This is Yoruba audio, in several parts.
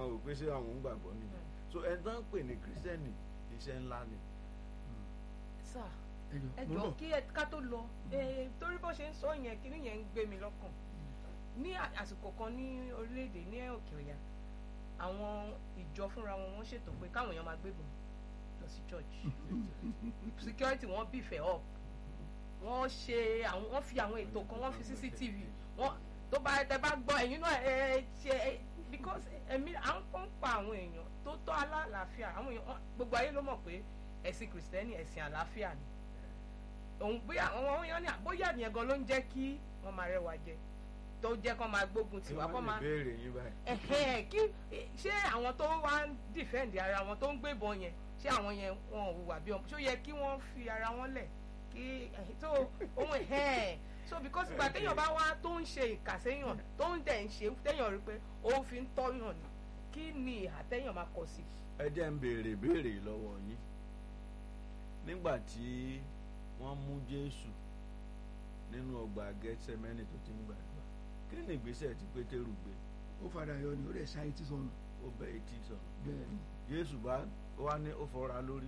wò pé ṣé àwọn ń gbàgbọ́ nìyẹn so ẹni tó ń pè ní kírísítẹ́nì iṣẹ́ ńlá ni sà ẹjọ ẹ mo jọ bọ̀ kí ẹ ká tó lọ eh, torí bó ṣe ń sọ yẹn kíní yẹn ń gbé mi lọ́kàn ní à- àsìkò kan ní orílẹ̀-èdè ní òkè ọ̀yà àwọn ìjọ fúnra wọn wọ́n ṣètò pé káwọn èèyàn máa gbébọn lọ sí church security wọn bìfẹ́ up wọ́n ṣe àwọn wọ́n fi àwọn ètò kan wọ́n fi cctv wọ́n tó bá tẹ bá gbọ́ ẹ̀yin náà ẹ ṣe ẹ because ẹ̀mí à ń kọ́ ń pa àwọn èèyàn tó tọ́ alálàáfíà àwọn èèyàn wọ́n- gbogbo ayé ló mọ̀ pé ẹ̀sìn kìrìsìtẹ́nì ẹ̀sìn àlàáfíà ni òun bóyá àwọn èèyàn ní bóyá ìyẹn gan ló ń jẹ́ kí wọ́n máa rẹwà jẹ tó jẹ́ kó máa gbógun tí tiwa kó wọ́n lè máa béèrè yín báyìí ẹ̀hẹ́n kí ṣé àwọn tó wá ń dìfẹ́ǹdì ara wọn tó ń gbébọn yẹn ṣé àwọn yẹn wọn ò hùwà bí ọmọ ṣó yẹ kí wọ́n fi ara wọn lẹ̀ kí ẹ̀hìn tó ohun ẹ̀hẹ́n so because ìgbà téèyàn bá wá tó ń ṣe ìkà séèyàn tó ń dẹ̀ ń ṣe téèyàn rí pé ó fi ń tọ́yàn ni kí ni ìhà téèyàn máa kọ sí. ẹ jẹ́ ń béèrè béèrè lọ́wọ́ yín nígbà tí wọ́n mú jésù nínú ọgbà gẹ́sẹ̀mẹ́nì tó ti ń gbàdúrà kí ni ìgbésẹ̀ tí pétérù gbé ó fara yọ ni ó rẹ̀ ṣáyé tí sọnù ó bẹ etí sọ̀rọ̀ bẹ́ẹ̀ ni jésù bá ó wá ní ó fọra lórí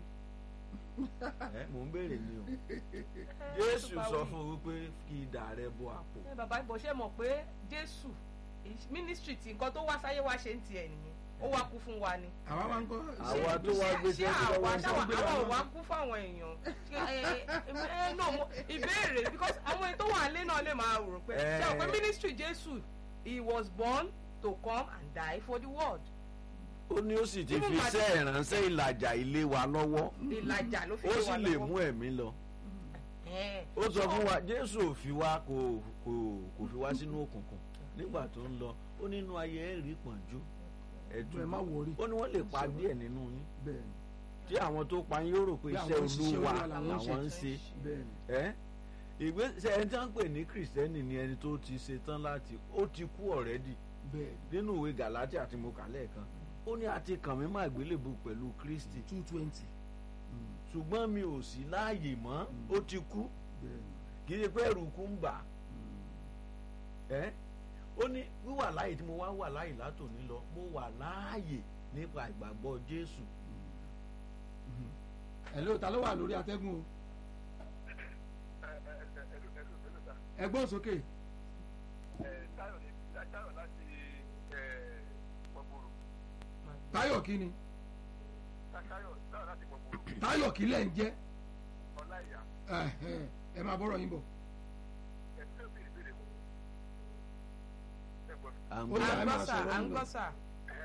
ẹ mò ń béèrè ni o jésù sọ fún un wípé kí idà rẹ bọ àpò ẹ bàbá ìbọn ṣe mọ̀ pé jésù mínísítírì tí nǹkan tó wá sáyé wá ṣe ń tiẹ̀ nìyẹn ó wá kú fún wa ni. àwa máa ń kọ́ àwa tó wá gbé ṣé sẹ́yìn àwa lọ́wọ́ ń ṣáwa sọ àwọn ò wá kú fáwọn èèyàn Ṣé, ẹ, ẹ, ẹ, no, mo- ìbéèrè because àwọn ètò wà lé náà lè máa rò pé ṣé o pé Eh. ministry jésù he was born to come and die for the world ó ní ó sì ti Even fi Màdí- iṣẹ́ ìránṣẹ́ ìlàjà ilé wa lọ́wọ́ ìlàjà ló fi ó lé sì wa lè lọ́wọ́. mú ẹ̀mí lọ Eh, ó sọ fún wa jésù ò fi wá kò kò kò fi wá sínú òkùnkùn nígbà tó ń lọ ó nínú ayé ẹ̀rí pọ̀njú ẹ̀dùn ẹ má wọrí ó ní wọ́n lè pa díẹ̀ nínú yín bẹ́ẹ̀ ni tí àwọn tó pa yín yóò rò pé Bí iṣẹ́ àwọn òṣìṣẹ́ olúwa Olúwa làwọn ń làwọn ń ṣe. ṣe bẹ́ẹ̀ ni ẹ́ ìgbésẹ̀ ẹni tí wọ́n ń pè ní kìrìsìtẹ́nì ni ẹni tó ti ṣe tán láti ó ti kú ọ̀rẹ́dì bẹ́ẹ̀ ni nínú ìwé gàlátíà àti mo kà lẹ́ẹ̀kan ó ní àti kàn mí má gbélébù pẹ̀lú kristi two twenty ṣùgbọ́n mi ò sí láàyè mọ́ ó ti kú bẹ́ẹ̀ ni kì í ṣe pé ẹ̀rù kú ń bà á ẹ́ ó ní wíwà láàyè tí mo wá wà láàyè látòní lọ mo wà láàyè nípa ìgbàgbọ́ jésù hello ta ló wà lórí atẹ́gùn o ẹgbọ́n sókè táyọ̀ kí ni táyọ̀ kí lẹ̀ ń jẹ́ Ẹhẹ́n, ẹ máa bọ́rọ̀ yín bọ̀ à ń Ó gbọ́ yá, à ẹ ń máa gbọ́ sà sọ̀rọ̀ à ń yín lọ. gbọ́ sà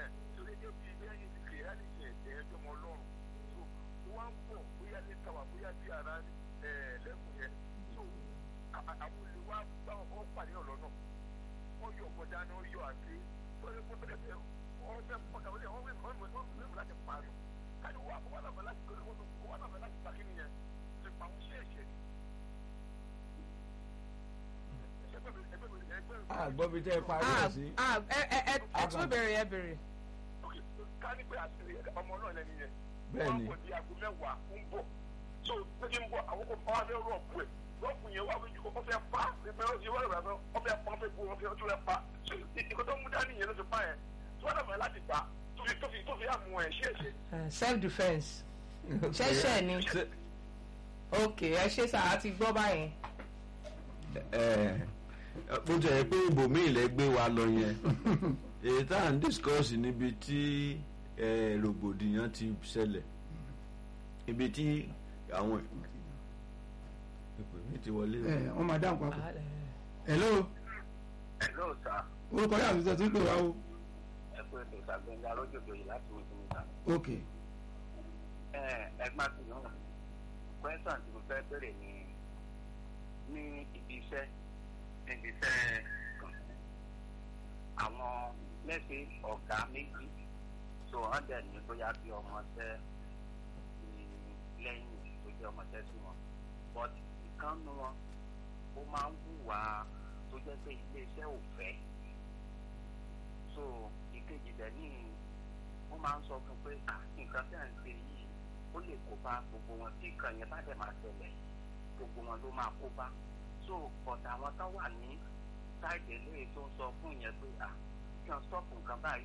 àgbọ̀bi tẹ́ ẹ parí ẹ̀ Ah, sí ah, ẹ ẹ ẹ ẹ tún bèrè ẹ bèrè. ká ní pé àṣírí ọmọ náà lẹ́nu yẹn Bẹ́ẹ̀ ni. wọ́n á kò di aago mẹ́wàá ń bọ̀ so pé kí n bọ̀ àwọn kò fọwọ́ fẹ́ rọ̀pù ẹ̀ rọ̀pù yẹn wà wọ́n ju kó fẹ́ pa pé ó ti wọ́n rẹ̀ fẹ́ wọ́n fẹ́ pa wọ́n fẹ́ bu wọ́n fẹ́ tún fẹ́ pa so ìkó tó mú dání yẹn ló ti pa yẹn tí wọ́n dàbọ̀ láti gbà tó fi tó fi tó fi àmú ẹ̀ ṣe é ṣe. self defence ṣẹ́ṣẹ́ ni Ṣé- ok ẹ ṣe sà á ti gbọ́ báyẹn. ẹ bó ti ẹ̀ pé ibòmíì lẹ gbé wa lọ yẹn èyí tá à ń discuss níbi tí ẹ, rògbòdìyàn ti ṣẹlẹ̀ ibi tí àwọn ìpè mi ti wọlé o. ẹ wọ́n máa dáhùn papọ̀ hello ẹ lóò sá orúkọ yà àtúntò tí ń pè wá o ẹ pé ètò ìsàgbéǹda lójoojú yìí láti wọ́n ti mú ta. ok ẹ ẹgbẹ́ àti náà kwẹ́sàn tí mo fẹ́ bèrè ni ní ibi iṣẹ́ níbi iṣẹ́ kan àwọn mẹ́sẹ̀ ọ̀gá méjì tó hàn dẹ̀ ní bóyá bí ọmọọṣẹ́ ní lẹ́yìn tó jẹ́ ọmọọṣẹ́ sí wọn but ìkànnì wọn ó máa ń hùwà tó jẹ́ pé iléeṣẹ́ ò fẹ́ so ìkejì dẹ̀ ní wọ́n máa ń sọ fún pé "Ah, nǹkan tẹ̀ ń ṣe yìí ó lè kó bá gbogbo wọn tí nǹkan yẹn bá dẹ̀ máa ṣẹlẹ̀ gbogbo wọn ló máa kó bá so ọ̀dà àwọn tó wà ní sáìdì eléyìí tó ń sọ fún yẹn pé à kí wọ́n stop nǹkan báyìí ó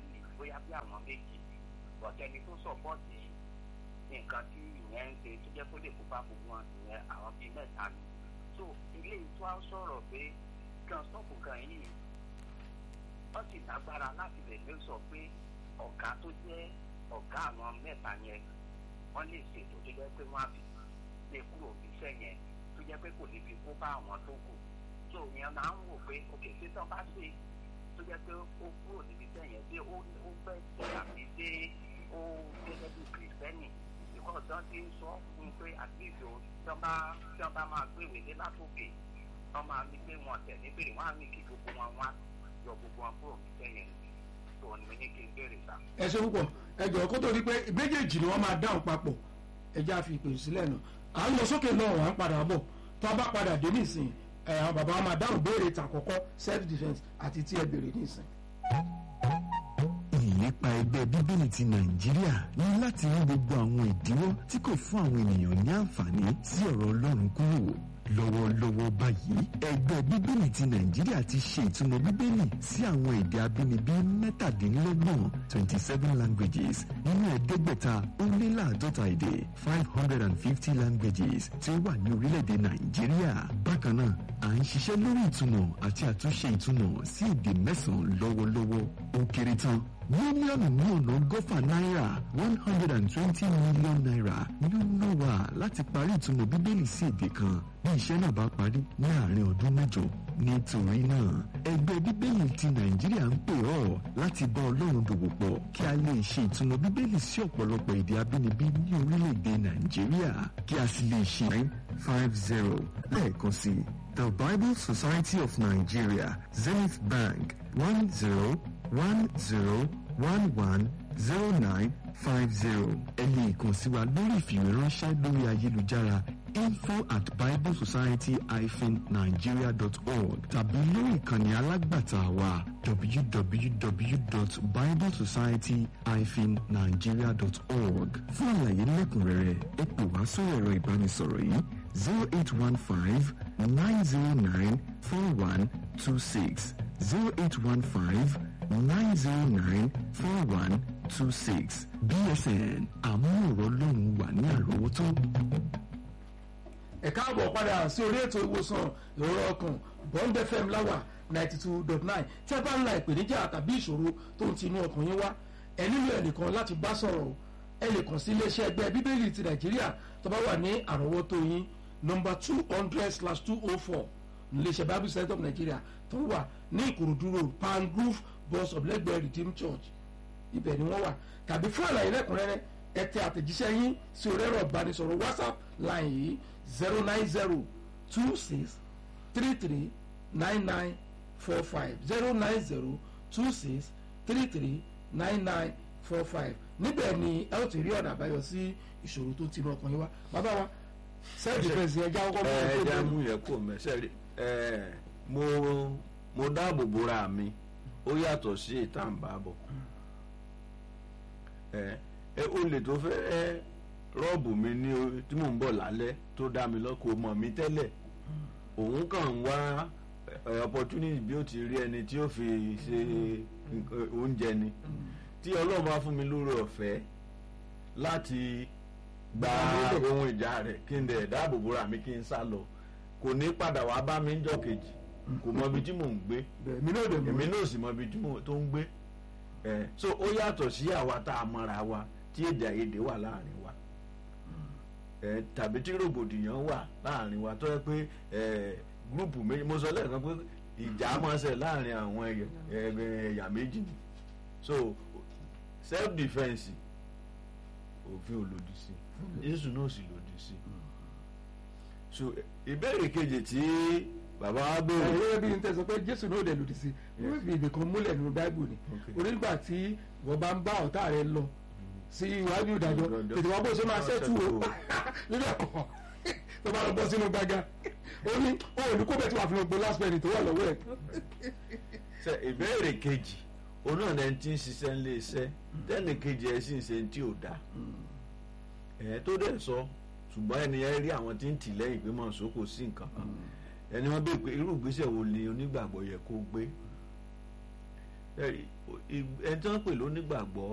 bóyá bí àwọn méjì ọ̀tẹ́ni tó sọ̀pọ̀tì nǹkan tí ìyẹn ń ṣe tó jẹ́ kó lè kó bá gbogbo wọn ìyẹn àwọn bíi mẹ́ta ni so ilé ìtọ́ á sọ̀rọ̀ pé kan sọ́ọ̀bù kan yìí wọ́n sì lágbára láti lè lè sọ pé ọ̀gá tó jẹ́ ọ̀gá àwọn mẹ́ta yẹn wọ́n lè ṣètò tó jẹ́ pé wọ́n á fi lè kúrò níṣẹ́ yẹn tó jẹ́ pé kò ní fi kó bá àwọn tó kù tó yẹn máa ń wò pé òkè tí tán bá ṣe tó jẹ́ pé ó kúrò níbi iṣẹ́ yẹn pé ó ó fẹ́ ṣe àbí pé ó gẹ́gẹ́ bí kìrìsìtẹ́nì ìkọ́ tán ti ń sọ fún un pé àtìlẹ́sọ tán bá tán bá máa gbé ìwé dé látòkè wọ́n máa ní pé wọ́n tẹ̀ níbèrè wọ́n á ní kí gbogbo wọn wá yọ gbogbo wọn kúrò níṣẹ́ yẹn tó ní ní kí n béèrè sá. ẹ ṣe púpọ̀ ẹ jọ̀ọ́ kó tó di pé méjèèjì ni wọ́n máa dáhùn papọ̀ ẹ já fi ìpè sílẹ̀ nù à ń lọ sókè náà wà ń padà bọ̀ tó a bá padà dé nísìn ẹ àwọn bàbá wa máa dáhùn béèrè tàkọ́kọ́ self defence àti tí ẹ béèrè nísìn. ìlépa ẹgbẹ́ bíbélì ti nàìjíríà ní láti rí gbogbo àwọn ìdíwọ́ tí kò fún àwọn ènìyàn ní àǹfààní sí ọ̀rọ̀ ọlọ́run kúrò lọ́wọ́lọ́wọ́ báyìí ẹgbẹ́ bíbélì ti nàìjíríà ti ṣe ìtumọ̀ bíbélì sí àwọn èdè abínibí mẹ́tàdínlọ́gbọ̀n twenty seven languages nínú ẹ̀ẹ́dẹ́gbẹ̀ta ó lé láàdọ́ta èdè five hundred and fifty languages tí ó wà ní orílẹ̀-èdè nàìjíríà bákan náà à ń ṣiṣẹ́ lórí ìtumọ̀ àti àtúnṣe ìtumọ̀ sí èdè mẹ́sàn-án lọ́wọ́lọ́wọ́ ó kéré tán mílíọ̀nù ní ọ̀nà ọgọ́fà náírà one hundred and twenty million naira ni ó ná wa láti parí ìtumọ̀ bíbélì sí èdè kan bí iṣẹ́ náà bá parí ní àárín ọdún mẹ́jọ nítorí náà ẹgbẹ́ bíbélì ti nàìjíríà ń pè ọ́ láti bá ọlọ́run dòwò pọ̀ kí a lè ṣe ìtumọ̀ bíbélì sí ọ̀pọ̀lọpọ̀ èdè abínibí ní orílẹ̀-èdè nàìjíríà kí a sì lè ṣe nine five zero lẹ́ẹ̀kan sí the bible society of nigeria zenith bank one zero one zero one one zero nine five zero ẹ lè kàn sí wa lórí ìfìwéránṣẹ́ lórí ayélujára info at biblesociety-nigeria.org tàbí lórí ìkànnì alágbàtà wa www.biblesociety-nigeria.org fún àlàyé lẹ́kùnrẹ́rẹ́ ẹ pè wá sórí ẹ̀rọ ìbánisọ̀rọ̀ yìí zero eight one five nine zero nine four one two six zero eight one five nine zero nine four one two six bsn àmúhòrò lóhùn wà ní àrọ́wọ́tó. ẹ káàbọ̀ padà sí orí ètò ìwòsàn ìrora ọkàn bond fm láwà ninety two dot nine tí ẹ bá ń la ìpèníjà tàbí ìṣòro tó ń ti inú ọkàn yín wá ẹ nílò ẹnìkan láti bá sọ̀rọ̀ o ẹ lè kàn sí iléeṣẹ́ ẹgbẹ́ bíbélì ti nàìjíríà tó bá wà ní àrọ́wọ́tó yín nọmba two hundred slash two oh four iléeṣẹ́ bible center of nigeria tó wà ní ìkòròdú road palm grove bus of lẹ́gbẹ̀ẹ́ redeemed church ibẹ̀ ni wọ́n wà tàbí fún àlàyé lẹ́kùnrẹ́rẹ́ ẹ tẹ àtẹ̀jíṣẹ́ yín sí orí ẹ̀rọ ìbánisọ̀rọ̀ whatsapp line yìí zero nine zero two six three three nine nine four five zero nine zero two six three three nine nine four five níbẹ̀ ni ẹ ó ti rí ọ̀nà àbáyọ sí ìṣòro tó ti inú ọkàn yín wá bàbá wa self defence yẹn já kọ́kọ́ ẹ mú já ọkọ̀ mú yẹn kó mẹsẹ rí ẹ mo mo dáàbò bora mi ó yàtọ̀ sí ìtàǹbàbọ̀ ẹ ẹ olè tó fẹ́ rọ́ọ̀bù mi ní o- tí mò ń bọ̀ lálẹ́ tó dá mi lọ́kọ̀ mọ̀ mi tẹ́lẹ̀ òun kàn ń wá ẹ, opportunity bí ó ti rí ẹni tí ó fi ṣe nǹkan- oúnjẹ ni tí ọlọ́run bá fún mi lórí ọ̀fẹ́ láti gba Gba ohun ìjà rẹ̀ kí n dẹ̀ dáàbò bora mi kí n sá lọ kò ní padà wá bá mi ń jọ́ kejì kò mọ ibi tí mò ń gbé èmi náà dẹ̀ èmi mọ́ náà sì mọ ibi tí mò tó ń gbé ẹ so ó yàtọ̀ sí àwa tá a mọra wa tí èdè àìyedè wà láàrin wa ẹ tàbí tí rògbòdìyàn wà láàrin wa tó yẹ pé ẹ gúrùpù méjì mo sọ lẹ́ẹ̀kan pé ìjà máa ń ṣe láàrin àwọn ẹ̀yà ẹ- ẹ̀yà méjì ni so self defence òfin ò lòdì sí jésù náà sì lòdì sí so ìbéèrè kejì tí bàbá wa béèrè ẹ̀rọ bí n tẹ́ sọ pé jésù náà dẹ̀ lòdì sí wọ́n fi ibì kan múlẹ̀ nínú báíbù ni Okay. onígbà tí wọ́n bá ń bá ọ̀tá rẹ̀ lọ sí iwájú ìdájọ́ Ìdájọ́. tètè wá bó ṣe máa ṣẹ́tù o nínú ẹ̀kọ́ tó bá lọ bọ́ sínú gbàgà ó ní ó ní kó bẹ́ẹ̀ tí wàá fi lọ gbé last penny tó wà lọ́wọ́ ẹ̀ ṣe ìbéèrè kejì òun náà lẹni tí ń ṣiṣẹ́ ńlé iṣẹ́ tẹ́nì kejì ẹ̀ sì ń ṣe tí ò dáa ẹ̀ tó dẹ̀ sọ ṣùgbọ́n ẹni yẹn rí àwọn tí ń tì lẹ́yìn pé mọ̀ sọ kò sí nǹkan kan ẹni wọn bèè pé irú ìgbésẹ̀ wo ni onígbàgbọ́ yẹ kó gbé ẹni tí wọ́n pè lónígbàgbọ́